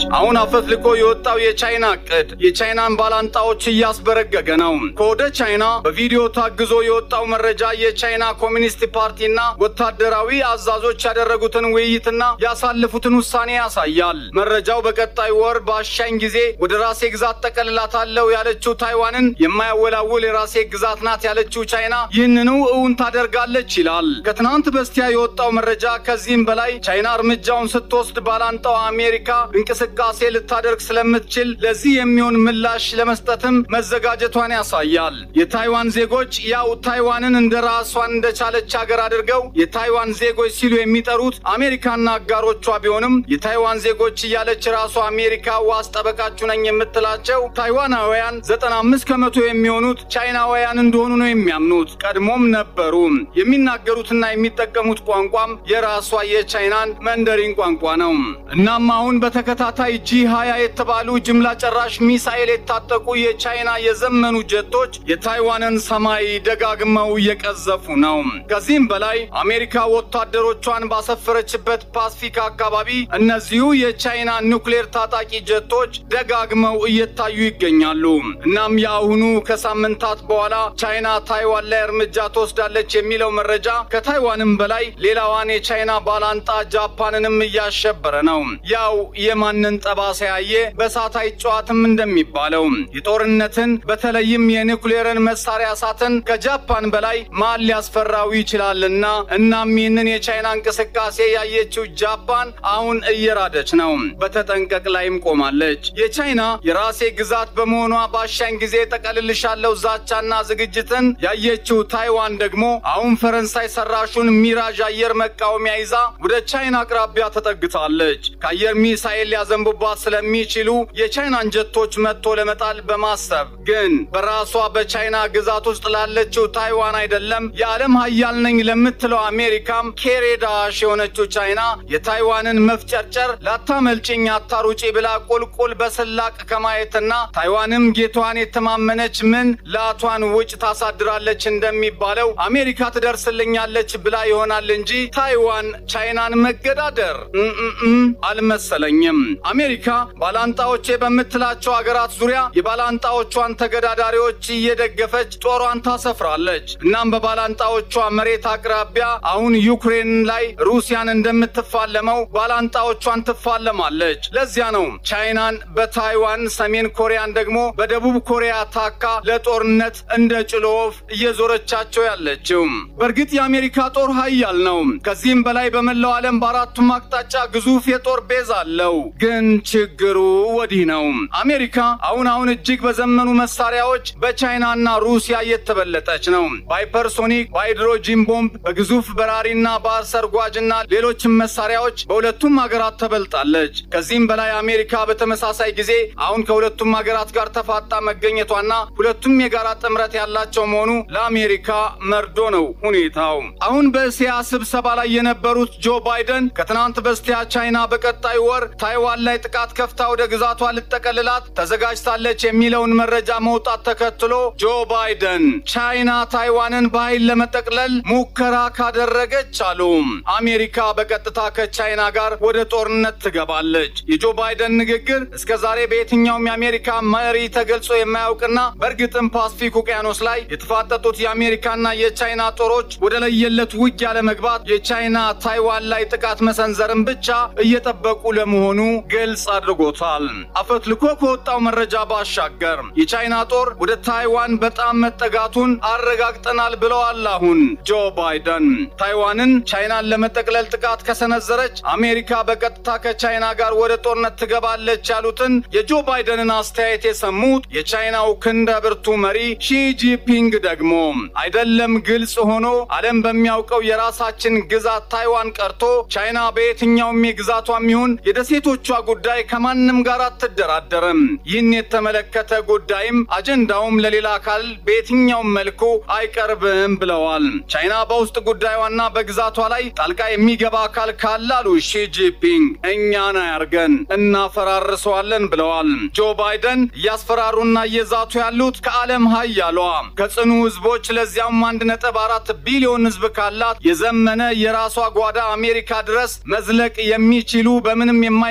አሁን አፈትልኮ የወጣው የቻይና እቅድ የቻይናን ባላንጣዎች እያስበረገገ ነው። ከወደ ቻይና በቪዲዮ ታግዞ የወጣው መረጃ የቻይና ኮሚኒስት ፓርቲና ወታደራዊ አዛዦች ያደረጉትን ውይይትና ያሳለፉትን ውሳኔ ያሳያል። መረጃው በቀጣይ ወር በአሻኝ ጊዜ ወደ ራሴ ግዛት ጠቀልላታለሁ ያለችው ታይዋንን የማያወላውል የራሴ ግዛት ናት ያለችው ቻይና ይህንኑ እውን ታደርጋለች ይላል። ከትናንት በስቲያ የወጣው መረጃ ከዚህም በላይ ቻይና እርምጃውን ስትወስድ ባላንጣው አሜሪካ እንቅስቃሴ ልታደርግ ስለምትችል ለዚህ የሚሆን ምላሽ ለመስጠትም መዘጋጀቷን ያሳያል። የታይዋን ዜጎች ያው ታይዋንን እንደ ራሷን እንደቻለች ሀገር አድርገው የታይዋን ዜጎች ሲሉ የሚጠሩት አሜሪካና አጋሮቿ ቢሆንም የታይዋን ዜጎች እያለች ራሷ አሜሪካ ዋስ ጠበቃችሁ ነኝ የምትላቸው ታይዋናውያን 95 ከመቶ የሚሆኑት ቻይናውያን እንደሆኑ ነው የሚያምኑት። ቀድሞም ነበሩ። የሚናገሩትና የሚጠቀሙት ቋንቋም የራሷ የቻይናን መንደሪን ቋንቋ ነው። እናም አሁን በተከታታይ ጂ 20 የተባሉ ጅምላ ጨራሽ ሚሳኤል የታጠቁ የቻይና የዘመኑ ጀቶች የታይዋንን ሰማይ ደጋግመው እየቀዘፉ ነው። ከዚህም በላይ አሜሪካ ወታደሮቿን ባሰፈረችበት ፓስፊክ አካባቢ እነዚሁ የቻይና ኒውክሌር ታጣቂ ጀቶች ደጋግመው እየታዩ ይገኛሉ። እናም የአሁኑ ከሳምንታት በኋላ ቻይና ታይዋን ላይ እርምጃ ትወስዳለች የሚለው መረጃ ከታይዋንም በላይ ሌላዋን የቻይና ባላንጣ ጃፓንንም እያሸበረ ነው። ያው የማንን ጠባሳ ያየ በእሳት አይጨዋትም እንደሚባለው የጦርነትን በተለይም የኒውክሌርን መሳሪያ እሳትን ከጃፓን በላይ ማን ሊያስፈራው ይችላልና እናም ይህንን የቻይና እንቅስቃሴ ያየችው ጃፓን አሁን እየራደች ነው። በተጠንቀቅ ላይም ቆማለች። የቻይና የራሴ ግዛት በመሆኗ ባሻኝ ጊዜ ጠቀልልሻለው ዛቻና ዝግጅትን ያየችው ታይዋን ደግሞ አሁን ፈረንሳይ ሰራሹን ሚራዥ አየር መቃወሚያ ይዛ ወደ ቻይና አቅራቢያ ተጠግታለች። ከአየር ሚሳኤል ሊያዘንቡባት ስለሚችሉ የቻይናን ጀቶች መጥቶ ለመጣል በማሰብ ግን በራሷ በቻይና ግዛት ውስጥ ላለችው ታይዋን አይደለም የዓለም ሀያል ነኝ ለምትለው አሜሪካም ኬሬዳሽ የሆነችው ቻይና የታይዋንን መፍጨርጨር ላታመልጭኝ አታሩጪ ብላ ቁልቁል በስላቅ ከማየትና ታይዋንም ጌቷን የተማመነች ምን ላቷን ውጭ ታሳድራለች እንደሚባለው አሜሪካ ትደርስልኛለች ብላ ይሆናል እንጂ ታይዋን ቻይናን መገዳደር እምእም አልመሰለኝም። አሜሪካ ባላንጣዎቼ በምትላቸው ሀገራት ዙሪያ የባላንጣዎቿን ተገዳዳሪዎች እየደገፈች ጦሯን ታሰፍራለች። እናም በባላንጣዎቿ መሬት አቅራቢያ አሁን ዩክሬን ላይ ሩሲያን እንደምትፋለመው ባላንጣዎቿን ትፋለማለች። ለዚያ ነው ቻይናን በታይዋን ሰሜን ኮሪያን ደግሞ በደቡብ ኮሪያ ታካ ለጦርነት እንደ ጭሎ ወፍ እየዞረቻቸው ያለችው። በእርግጥ የአሜሪካ ጦር ኃያል ነው። ከዚህም በላይ በመላው ዓለም በአራቱም አቅጣጫ ግዙፍ የጦር ቤዝ አለው። ግን ችግሩ ወዲህ ነው። አሜሪካ አሁን አሁን እጅግ በዘመኑ መሳሪያዎች በቻይናና ሩሲያ እየተበለጠች ነው። በሃይፐርሶኒክ፣ በሃይድሮጂን ቦምብ፣ በግዙፍ በራሪና ባህር ሰርጓጅና ሌሎችም መሳሪያዎች በሁለቱም ሀገራት ተበልጣለች። ከዚህም በላይ አሜሪካ በተመሳሳይ ጊዜ አሁን ከሁለቱም ሀገራት ጋር ተፋጣ መገኘቷና ሁለቱም የጋራ ጥምረት ያላቸው መሆኑ ለአሜሪካ መርዶ ነው ሁኔታው። አሁን በእስያ ስብሰባ ላይ የነበሩት ጆ ባይደን ከትናንት በስቲያ ቻይና በቀጣይ ወር ታይዋን ላይ ጥቃት ከፍታ ወደ ግዛቷ ልጠቀልላት ተዘጋጅታለች የሚለውን መረጃ መውጣት ተከትሎ ጆ ባይደን ቻይና ታይዋንን በኃይል ለመጠቅለል ሙከራ ካደረገች አሉ አሜሪካ በቀጥታ ከቻይና ጋር ወደ ጦርነት ትገባለች። የጆ ባይደን ንግግር እስከ ዛሬ በየትኛውም የአሜሪካ መሪ ተገልጾ የማያውቅና በእርግጥም ፓስፊክ ውቅያኖስ ላይ የተፋጠጡት የአሜሪካና የቻይና ጦሮች ወደ ለየለት ውጊያ ለመግባት የቻይና ታይዋን ላይ ጥቃት መሰንዘርን ብቻ እየጠበቁ ለመሆኑ ግልጽ አድርጎታል። አፈትልኮ ከወጣው መረጃ ባሻገር የቻይና ጦር ወደ ታይዋን በጣም መጠጋቱን አረጋግጠናል ብለዋል። አሁን ጆ ባይደን ታይዋንን ቻይናን ለመጠቅለል ጥቃት ከሰነዘረች አሜሪካ በቀጥታ ከቻይና ጋር ወደ ጦርነት ትገባለች ያሉትን የጆ ባይደንን አስተያየት የሰሙት የቻይናው ክንደ ብርቱ መሪ ሺጂፒንግ ደግሞ አይደለም ግልጽ ሆኖ ዓለም በሚያውቀው የራሳችን ግዛት ታይዋን ቀርቶ ቻይና በየትኛውም የግዛቷም ይሁን የደሴቶቿ ጉዳይ ከማንም ጋር አትደራደርም። ይህን የተመለከተ ጉዳይም አጀንዳውም ለሌላ አካል በየትኛውም መልኩ አይቀርብም ብለዋል። ቻይና በውስጥ ጉዳዩና በግዛቷ ላይ ጣልቃ የሚገባ አካል ካለ አሉ ሺጂፒንግ እኛን አያርገን እናፈራርሰዋለን ብለዋል። ጆ ባይደን እያስፈራሩና እየዛቱ ያሉት ከዓለም ሀያሏ ከጽኑ ህዝቦች ለዚያም አንድ ነጥብ አራት ቢሊዮን ህዝብ ካላት የዘመነ የራሷ ጓዳ አሜሪካ ድረስ መዝለቅ የሚችሉ በምንም የማይመከቱ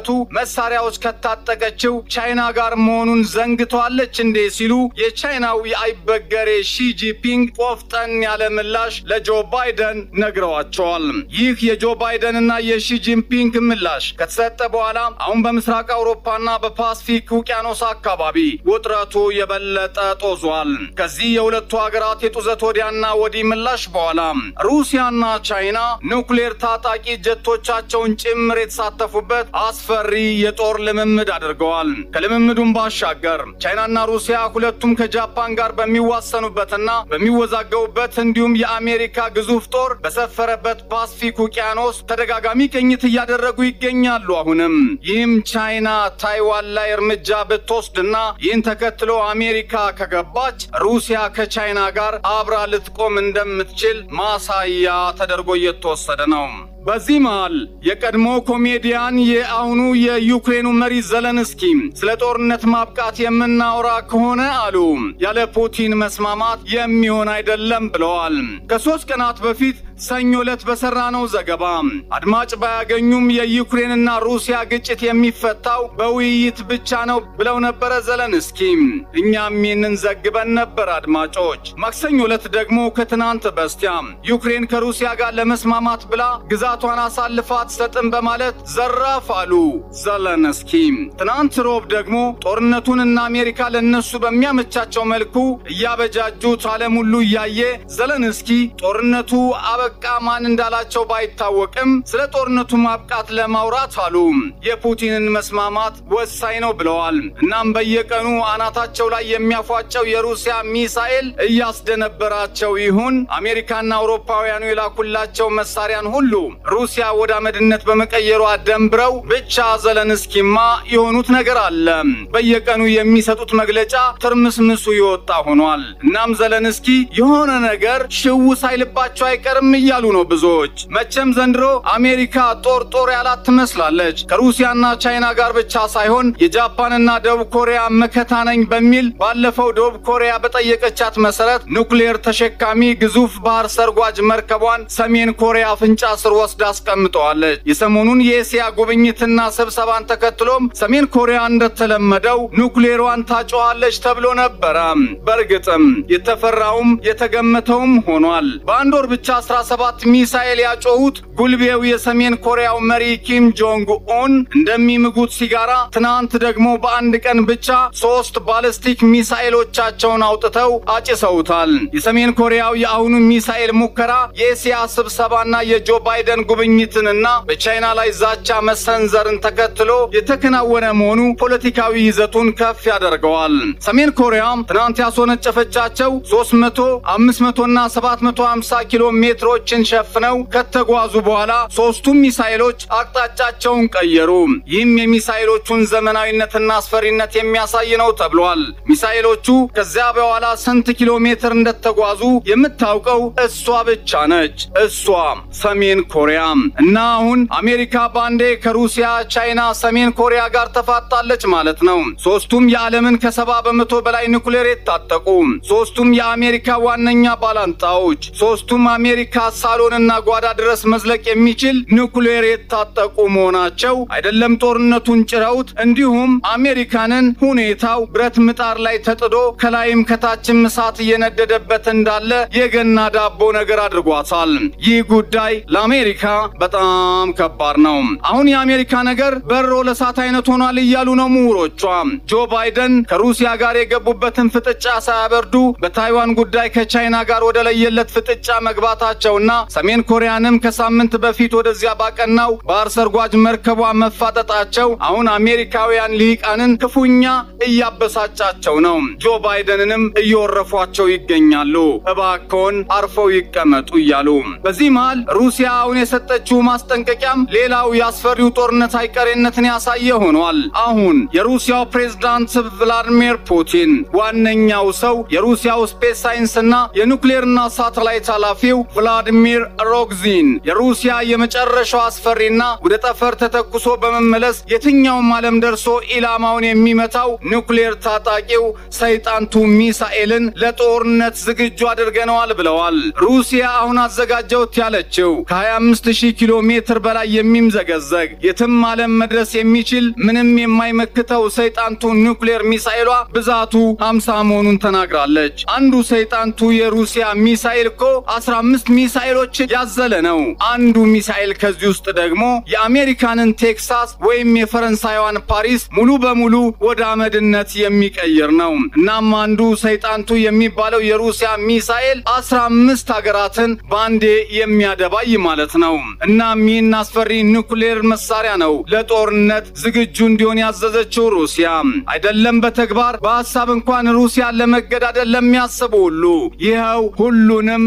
አይነቱ መሳሪያዎች ከታጠቀችው ቻይና ጋር መሆኑን ዘንግተዋለች እንዴ ሲሉ የቻይናው የአይበገሬ ሺጂፒንግ ቆፍጠን ያለ ምላሽ ለጆ ባይደን ነግረዋቸዋል። ይህ የጆ ባይደንና የሺጂንፒንግ ምላሽ ከተሰጠ በኋላ አሁን በምስራቅ አውሮፓና በፓስፊክ ውቅያኖስ አካባቢ ውጥረቱ የበለጠ ጦዟል። ከዚህ የሁለቱ ሀገራት የጡዘት ወዲያና ወዲህ ምላሽ በኋላ ሩሲያና ቻይና ኑክሌር ታጣቂ ጀቶቻቸውን ጭምር የተሳተፉበት አስፈሪ የጦር ልምምድ አድርገዋል። ከልምምዱም ባሻገር ቻይናና ሩሲያ ሁለቱም ከጃፓን ጋር በሚዋሰኑበትና በሚወዛገቡበት እንዲሁም የአሜሪካ ግዙፍ ጦር በሰፈረበት ፓስፊክ ውቅያኖስ ተደጋጋሚ ቅኝት እያደረጉ ይገኛሉ። አሁንም ይህም ቻይና ታይዋን ላይ እርምጃ ብትወስድና ይህን ተከትሎ አሜሪካ ከገባች ሩሲያ ከቻይና ጋር አብራ ልትቆም እንደምትችል ማሳያ ተደርጎ እየተወሰደ ነው። በዚህ መሃል የቀድሞ ኮሜዲያን የአሁኑ የዩክሬኑ መሪ ዘለንስኪ ስለ ጦርነት ማብቃት የምናወራ ከሆነ አሉ ያለ ፑቲን መስማማት የሚሆን አይደለም ብለዋል። ከሶስት ቀናት በፊት ሰኞ ዕለት በሰራነው ዘገባ አድማጭ ባያገኙም የዩክሬንና ሩሲያ ግጭት የሚፈታው በውይይት ብቻ ነው ብለው ነበረ ዘለንስኪ። እኛም ይህንን ዘግበን ነበር አድማጮች። ማክሰኞ ዕለት ደግሞ ከትናንት በስቲያ ዩክሬን ከሩሲያ ጋር ለመስማማት ብላ ግዛቷን አሳልፋ አትሰጥም በማለት ዘራፍ አሉ ዘለንስኪ። ትናንት ሮብ ደግሞ ጦርነቱን እና አሜሪካ ለእነሱ በሚያመቻቸው መልኩ እያበጃጁት ዓለም ሁሉ እያየ ዘለንስኪ ጦርነቱ አበቃ ማን እንዳላቸው ባይታወቅም ስለ ጦርነቱ ማብቃት ለማውራት አሉ የፑቲንን መስማማት ወሳኝ ነው ብለዋል። እናም በየቀኑ አናታቸው ላይ የሚያፏጨው የሩሲያ ሚሳኤል እያስደነበራቸው ይሁን አሜሪካና አውሮፓውያኑ የላኩላቸው መሳሪያን ሁሉ ሩሲያ ወደ አመድነት በመቀየሯ ደንብረው ብቻ ዘለንስኪማ የሆኑት ነገር አለ። በየቀኑ የሚሰጡት መግለጫ ትርምስምሱ የወጣ ሆኗል። እናም ዘለንስኪ የሆነ ነገር ሽው ሳይልባቸው አይቀርም እያሉ ነው ብዙዎች። መቼም ዘንድሮ አሜሪካ ጦር ጦር ያላት ትመስላለች። ከሩሲያና ቻይና ጋር ብቻ ሳይሆን የጃፓንና ደቡብ ኮሪያ መከታ ነኝ በሚል ባለፈው ደቡብ ኮሪያ በጠየቀቻት መሰረት ኑክሌር ተሸካሚ ግዙፍ ባህር ሰርጓጅ መርከቧን ሰሜን ኮሪያ አፍንጫ ስር ወስዳ አስቀምጠዋለች። የሰሞኑን የኤስያ ጉብኝትና ስብሰባን ተከትሎም ሰሜን ኮሪያ እንደተለመደው ኑክሌሯን ታጨዋለች ተብሎ ነበረ። በእርግጥም የተፈራውም የተገመተውም ሆኗል። በአንድ ወር ብቻ 17 ሚሳኤል ያጮሁት ጉልቤው የሰሜን ኮሪያው መሪ ኪም ጆንግ ኡን እንደሚምጉት ሲጋራ ትናንት ደግሞ በአንድ ቀን ብቻ ሶስት ባለስቲክ ሚሳኤሎቻቸውን አውጥተው አጭሰውታል። የሰሜን ኮሪያው የአሁኑ ሚሳኤል ሙከራ የኤስያ ስብሰባና የጆ ባይደን ጉብኝትንና በቻይና ላይ ዛቻ መሰንዘርን ተከትሎ የተከናወነ መሆኑ ፖለቲካዊ ይዘቱን ከፍ ያደርገዋል። ሰሜን ኮሪያ ትናንት ያስወነጨፈቻቸው 300፣ 500 እና 750 ኪሎ ሜትሮችን ሸፍነው ከተጓዙ በኋላ ሶስቱም ሚሳኤሎች አቅጣጫቸውን ቀየሩ። ይህም የሚሳኤሎቹን ዘመናዊነትና አስፈሪነት የሚያሳይ ነው ተብሏል። ሚሳኤሎቹ ከዚያ በኋላ ስንት ኪሎ ሜትር እንደተጓዙ የምታውቀው እሷ ብቻ ነች። እሷ ሰሜን ኮሪያ እና አሁን አሜሪካ ባንዴ ከሩሲያ፣ ቻይና፣ ሰሜን ኮሪያ ጋር ተፋጣለች ማለት ነው። ሶስቱም የዓለምን ከሰባ በመቶ በላይ ኑክሌር የታጠቁ ሶስቱም የአሜሪካ ዋነኛ ባላንጣዎች ሶስቱም አሜሪካ ሳሎንና ጓዳ ድረስ መዝለቅ የሚችል ኑክሌር የታጠቁ መሆናቸው አይደለም ጦርነቱን ጭረውት እንዲሁም አሜሪካንን ሁኔታው ብረት ምጣድ ላይ ተጥዶ ከላይም ከታችም እሳት እየነደደበት እንዳለ የገና ዳቦ ነገር አድርጓታል። ይህ ጉዳይ ለአሜሪካ በጣም ከባድ ነው። አሁን የአሜሪካ ነገር በሮ ለእሳት አይነት ሆኗል እያሉ ነው ምሁሮቿ። ጆ ባይደን ከሩሲያ ጋር የገቡበትን ፍጥጫ ሳያበርዱ በታይዋን ጉዳይ ከቻይና ጋር ወደ ለየለት ፍጥጫ መግባታቸውና ሰሜን ኮሪያንም ከሳምንት በፊት ወደዚያ ባቀናው ባህር ሰርጓጅ መርከቧ መፋጠጣቸው አሁን አሜሪካውያን ልሂቃንን ክፉኛ እያበሳጫቸው ነው። ጆ ባይደንንም እየወረፏቸው ይገኛሉ። እባክዎን አርፈው ይቀመጡ እያሉ በዚህ መሃል ሩሲያ አሁን የሰጠችው ማስጠንቀቂያም ሌላው የአስፈሪው ጦርነት አይቀሬነትን ያሳየ ሆኗል። አሁን የሩሲያው ፕሬዝዳንት ቭላዲሚር ፑቲን ዋነኛው ሰው የሩሲያው ስፔስ ሳይንስና የኑክሌርና ሳተላይት ኃላፊው ቭላዲሚር ሮግዚን የሩሲያ የመጨረሻው አስፈሪና ወደ ጠፈር ተተኩሶ በመመለስ የትኛውም ዓለም ደርሶ ኢላማውን የሚመታው ኒውክሌር ታጣቂው ሰይጣንቱ ሚሳኤልን ለጦርነት ዝግጁ አድርገነዋል ብለዋል። ሩሲያ አሁን አዘጋጀውት ያለችው ከ25000 ኪሎ ሜትር በላይ የሚምዘገዘግ የትም ዓለም መድረስ የሚችል ምንም የማይመክተው ሰይጣንቱ ኒውክሌር ሚሳኤሏ ብዛቱ 50 መሆኑን ተናግራለች። አንዱ ሰይጣንቱ የሩሲያ ሚሳኤል እኮ 15 ሚሳኤሎችን ያዘለ ነው። አንዱ ሚሳኤል ከዚህ ውስጥ ደግሞ የአሜሪካንን ቴክሳስ ወይም የፈረንሳይዋን ፓሪስ ሙሉ በሙሉ ወደ አመድነት የሚቀይር ነው። እናም አንዱ ሰይጣንቱ የሚባለው የሩሲያ ሚሳኤል 15 ሀገራትን በአንዴ የሚያደባይ ማለት ነው። እናም ይህን አስፈሪ ኒውክሌር መሳሪያ ነው ለጦርነት ዝግጁ እንዲሆን ያዘዘችው ሩሲያ። አይደለም በተግባር በሀሳብ እንኳን ሩሲያን ለመገዳደል ለሚያስቡ ሁሉ ይኸው ሁሉንም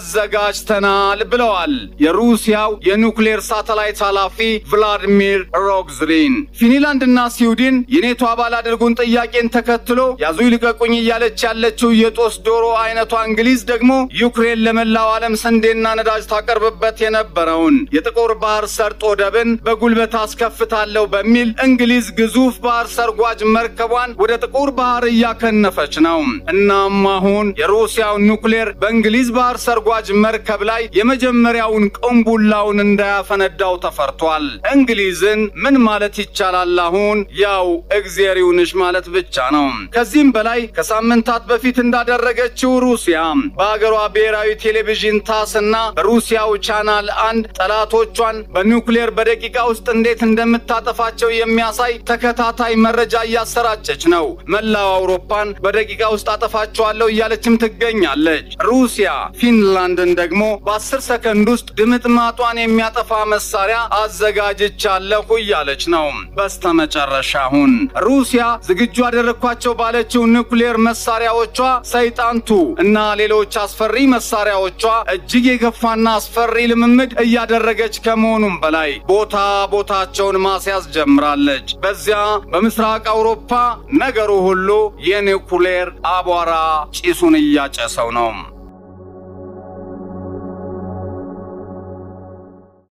አዘጋጅተናል ብለዋል የሩሲያው የኒውክሌር ሳተላይት ኃላፊ ቭላዲሚር ሮግዝሪን። ፊንላንድና ስዊድን የኔቶ አባል አድርጉን ጥያቄን ተከትሎ ያዙ ይልቀቁኝ እያለች ያለችው የጦስ ዶሮ አይነቷ እንግሊዝ ደግሞ ዩክሬን ለመላው ዓለም ስንዴና ነዳጅ ታቀርብበት የነበረውን የጥቁር ባህር ሰርጥ ወደብን በጉልበት አስከፍታለሁ በሚል እንግሊዝ ግዙፍ ባህር ሰርጓጅ መርከቧን ወደ ጥቁር ባህር እያከነፈች ነው። እናም አሁን የሩሲያው ኒውክሌር በእንግሊዝ ባህር ሰርጓጅ መርከብ ላይ የመጀመሪያውን ቅንቡላውን እንዳያፈነዳው ተፈርቷል። እንግሊዝን ምን ማለት ይቻላል? አሁን ያው እግዜር ይሁንሽ ማለት ብቻ ነው። ከዚህም በላይ ከሳምንታት በፊት እንዳደረገችው ሩሲያ በሀገሯ ብሔራዊ ቴሌቪዥን ታስ እና በሩሲያው ቻናል አንድ ጠላቶቿን በኒውክሌር በደቂቃ ውስጥ እንዴት እንደምታጠፋቸው የሚያሳይ ተከታታይ መረጃ እያሰራጨች ነው። መላው አውሮፓን በደቂቃ ውስጥ አጠፋቸዋለሁ እያለችም ትገኛለች። ሩሲያ ፊንላንድን ደግሞ በአስር ሰከንድ ውስጥ ድምጥማጧን የሚያጠፋ መሳሪያ አዘጋጅቻለሁ እያለች ነው። በስተመጨረሻ አሁን ሩሲያ ዝግጁ ያደረግኳቸው ባለችው ኒውክሌር መሳሪያዎቿ ሰይጣንቱ እና ሌሎች አስፈሪ መሳሪያዎቿ እጅግ የከፋና አስፈሪ ልምምድ እያደረገች ከመሆኑም በላይ ቦታ ቦታቸውን ማስያዝ ጀምራለች። በዚያ በምስራቅ አውሮፓ ነገሩ ሁሉ የኒውክሌር አቧራ ጭሱን እያጨሰው ነው።